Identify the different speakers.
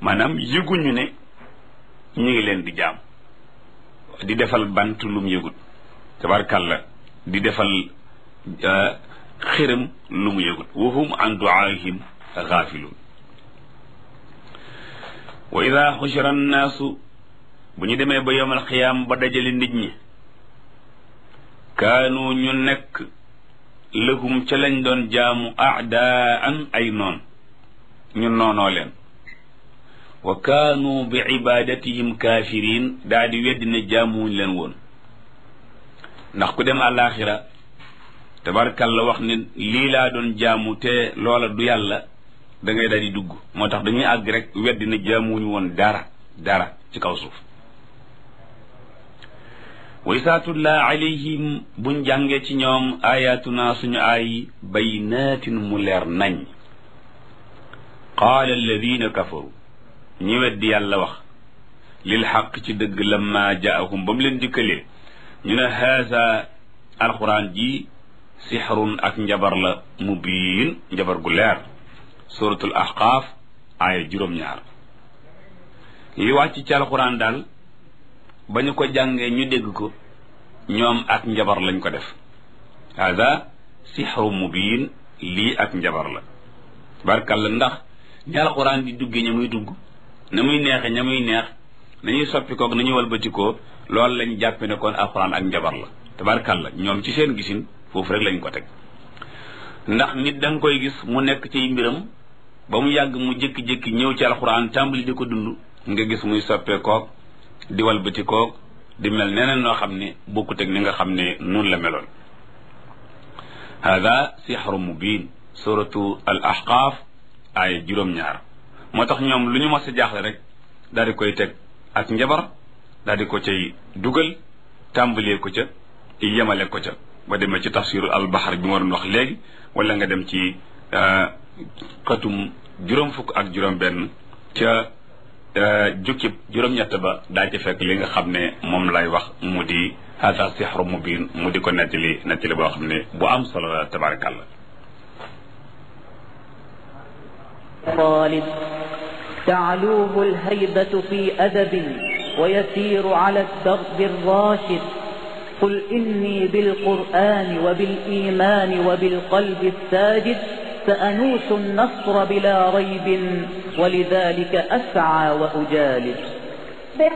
Speaker 1: maanaam yëguñu ne ñu ngi leen di jaam di defal bant lum yëgut tabarkàlla di defal xiram lu mu yëgut wahum an duaahim gaafiluun wa ida xushira annaasu bu ñu demee ba yowmal xiyaam ba dajale nit ñi kaanu ñu nekk lëhum ca lañ doon jaamu aadaan ay noon ñu noonoo leen wa kaanu bi ibadatihim kaafiriin daa di weddi ne jaamuwuñ leen woon ndax ku dem àllaaxira tabarkalla wax ne lii laa doon jaamu te loola du yàlla da ngay daal di dugg moo tax dañuy àgg rek weddi ne jaamuwuñ woon dara dara ci kaw suuf wa isaa tullaa alayhim buñ jàngee ci ñoom ayatuna suñu ay baynaatin mu leer nañ qaala alladina kafaru ñi weddi yàlla wax lil xaq ci dëgg lamma jaahum ba mu leen dikkalee ñu ne haasa alquran ji sixrun ak njabar la mubiin njabar gu leer suratul ahqaaf aaya juróom-ñaar li wàcc ci alquran daal ba ñu ko jàngee ñu dégg ko ñoom ak njabar lañ ko def hada sixru mubiin lii ak njabar la barkalla ndax ñi alquran di duggee ña muy dugg na muy neexe ña muy neex nañuy soppi koog nañuy walbatikoo loolu lañ jàppe ne kon alquran ak njabar la tabarkalla ñoom ci seen gisin foofu rek lañ ko teg ndax nit da nga koy gis mu nekk ci mbiram ba mu yàgg mu jékki-jékki ñëw ci alquran tàmbali di ko dund nga gis muy soppee koog di walbati koog di mel neneen noo xam ne bokkut ak ni nga xam ne noonu la meloon hada sixru mubin suratu al ahqaaf aaya juróom-ñaar moo tax ñoom lu ñu mos a jaaxle rek daal di koy teg ak njabar daal di ko cay dugal tàmbalee ko ca yemale ko ca ba demee ci tafsiru al bahar bi ma doon wax léegi wala nga dem ci xatum juróom fukk ak juróom benn ca jukkib juróom-ñett ba daa ci fekk li nga xam ne moom lay wax mu di hada sixru mubin mu di ko nettali nettali boo xam ne bu am solo la tabarakallah
Speaker 2: طالب تعلوه الهيبة في أدب ويسير على الدرب الراشد قل إني بالقرآن وبالإيمان وبالقلب الساجد سأنوس النصر بلا ريب ولذلك أسعى وأجالد